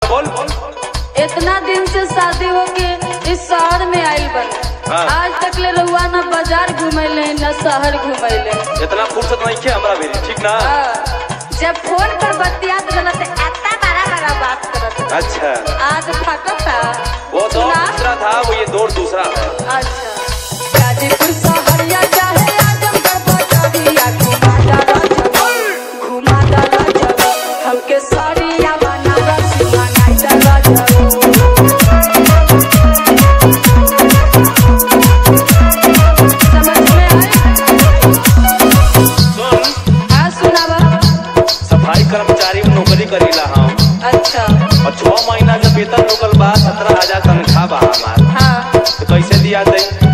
बोल इतना दिन से शादी होके इस शहर में आइल बन हाँ। आज तक ले रहुआ न बाजार घुमैले न शहर घुमैले इतना फुर्सत नहीं खे हमरा भी ठीक ना हाँ। जब फोन पर बतियात रहला तो इतना बड़ा बड़ा बात करत रहा। अच्छा आज थकत था वो दौर सुना? दूसरा था वो ये दौर दूसरा है अच्छा गाजीपुर शहरिया चाहे आजमगढ़ बजरिया घुमा डाला जब घुमा डाला जब हमके साड़िया बनारस बनाई डाला जब समझ में आए सुन हाँ सुनावा सफाई कर्मचारी में नौकरी करीला हम अच्छा और छह महीना के वेतन रुकल बा सत्रह हजार तनख्वाह बा हमार हाँ तो कैसे दिया दे